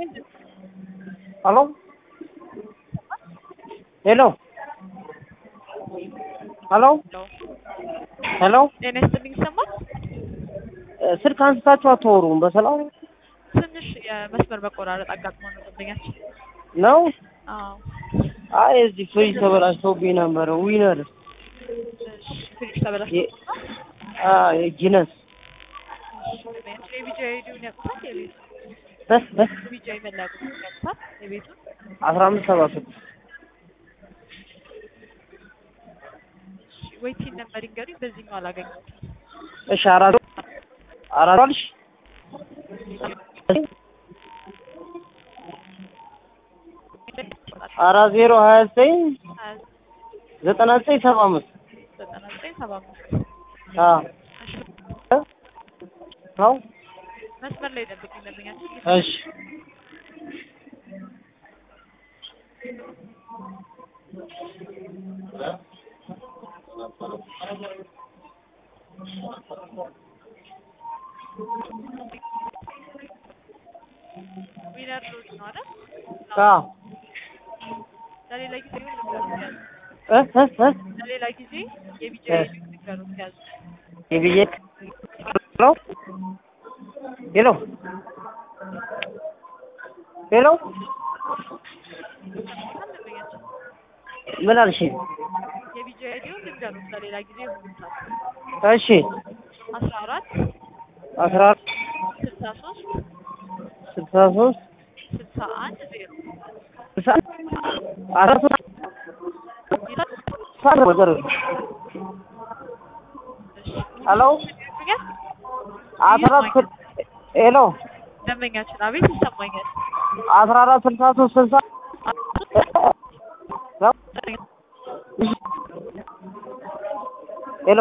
ሄሎ ሄሎ ሄሎ ሄሎ ጤና ይስጥልኝ ይሰማል? ስልክ አንስታችሁ አታወሩም በሰላም ትንሽ የመስመር መቆራረጥ አጋጥሞ ነው ደንበኛችን። ነው? አዎ አይ እዚህ ፍሪጅ ተበላሽቶብኝ ነበረ። ዊነር እሺ፣ ፍሪጅ ተበላሽቶ የ- አ የጂነስ የቢጃ ሄዲውን ያውቁታል? የቤቱ በስ በስ ቢጃ መለያ ቁጥር ያውቁታል? የቤቱን አስራ አምስት ሰባ ስድስት ወይ ቲን ነበር ይንገሩኝ። በዚህኛው አላገኘሁትም። እሺ አራት አራት አልሽ አራት ዜሮ ሀያ ዘጠኝ ሀያ ዘጠና ዘጠኝ ሰባ አምስት ዘጠና ዘጠኝ ሰባ አምስት አዎ ነው መስመር ላይ ጠብቁኝ ደንበኛችን። እሺ ዊነር ሎጅ ነው አይደል? አዎ ለሌላ ጊዜ ይሁን ንገሩት ያዙ። እ እ እ ለሌላ ጊዜ የቢጃ እ ሄዲውን ንገሩት ያዙ። የብዬ ሄሎ ሄሎ ሄሎ ይሰማል ደንበኛችን? ምን አልሽ? የቢጃ ሄዲውን ንገሩት ለሌላ ጊዜ ይሆኑታል። እሺ አስራ አራት አስራ ስልሳ ሶስት ስልሳ ሶስት ስልሳ አንድ ዜሮ ስልሳ አስራ ሶስት ሳር ወዘር ሄሎ አስራ አራት ስል- ሄሎ ደንበኛችን አቤት ይሰማኛል። አስራ አራት ስልሳ ሶስት ስልሳ ሄሎ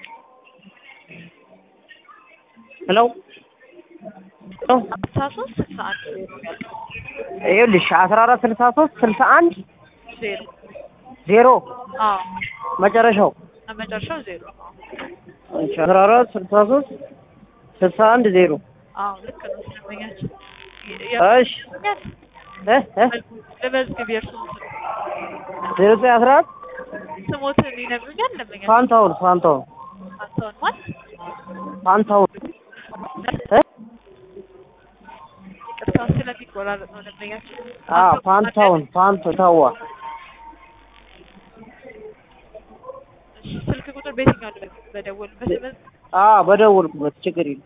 ሄሎ ሄሎ ስልሳ ሶስት ስልሳ አንድ ይኸውልሽ አስራ አራት ስልሳ ሶስት ስልሳ አንድ ዜሮ ዜሮ አዎ መጨረሻው መጨረሻው ዜሮ እሺ አስራ አራት ስልሳ ሶስት ስልሳ አንድ ዜሮ አዎ ልክ ነው ደንበኛችን እሺ እ እ ለመዝግብ የእርሱን ስም ዜሮ ዘጠኝ አስራ አራት ስሞትን ይነግሩኛል ደንበኛችን ፋንታውን ፋንታውን አንተውን ማን ፋንታውን እ ይቅርታ ስለሚቆራረጥ ነው ደንበኛችን አ ፋንታውን ፋንቱ ተዋ እሺ ስልክ ቁጥር በየትኛው ልበል በደወል በስመ አ በደወልኩበት ችግር የለም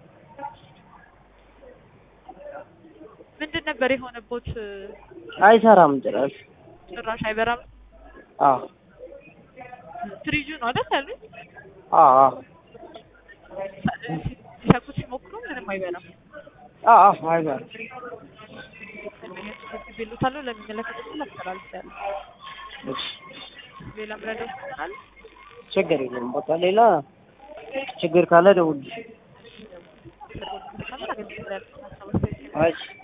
ምንድን ነበር የሆነቦት አይሰራም ጭራሽ ጭራሽ አይበራም አ ፍሪጁ ነው አይደል ያሉኝ አ አ ሲሰኩት ሲሞክሩ ምንም አይበላም አ አ አይሰራም ቤሉታለሁ ለሚመለከተው ክፍል አስተላልፌያለሁ እሺ ሌላ ምረዳው ይችላል ችግር የለም በቃ ሌላ ችግር ካለ ደውልልሽ ካለ አገኘ ይችላል እሺ